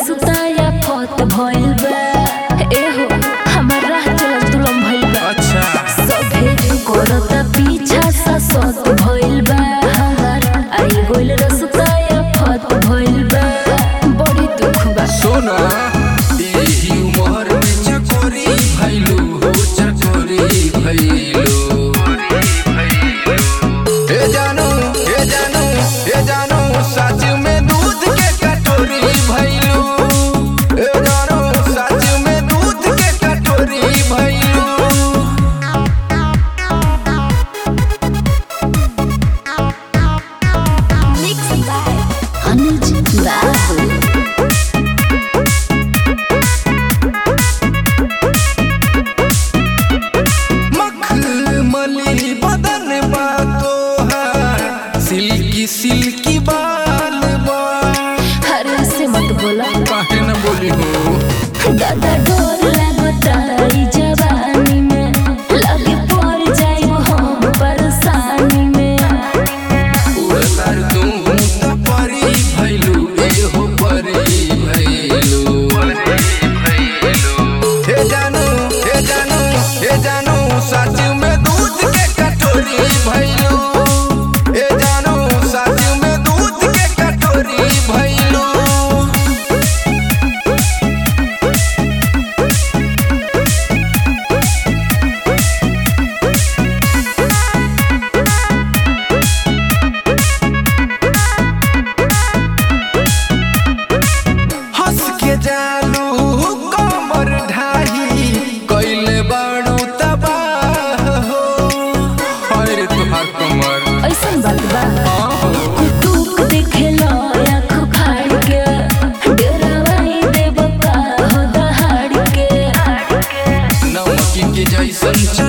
रसताया फत भइल बा एहो हमर राह चलत दुलम भइल बा अच्छा सभे करता पीछा सा सत भइल बा हमर आई गइल रसताया फत भइल बा बड़ी दुख बा सोना एही उमर में चकोरी भइलू हो चकोरी भइलू ए जानू ए जानू ए जानू सच में दूध के कटोरी भइलू ए जानू सच में दूध के कटोरी भइलू Mixed by Anuj Babu. मखमली बदन बा तोहार सिल्की सिल्की बाल बा हरे से मत बोला काहे न बोली हो दादा डोर लगता ई जवानी में लगे पड़ जाइब हम परेशानी में उड़तार तू त परी भइलू ए हो परी भइलू हे जानू हे जानू हे जानू सच में दूध के कटोरी भइलू हे जानू सच में दूध के कटोरी भइलू हंस के जालू कमर ढाही कैले बाड़ू तबाह हो अरे तुहार कमर ऐसन बात बा आहो कुटुक देखेला आँख फाड़ के डरावाई देब का हो दहाड़ के नमकी के जैसन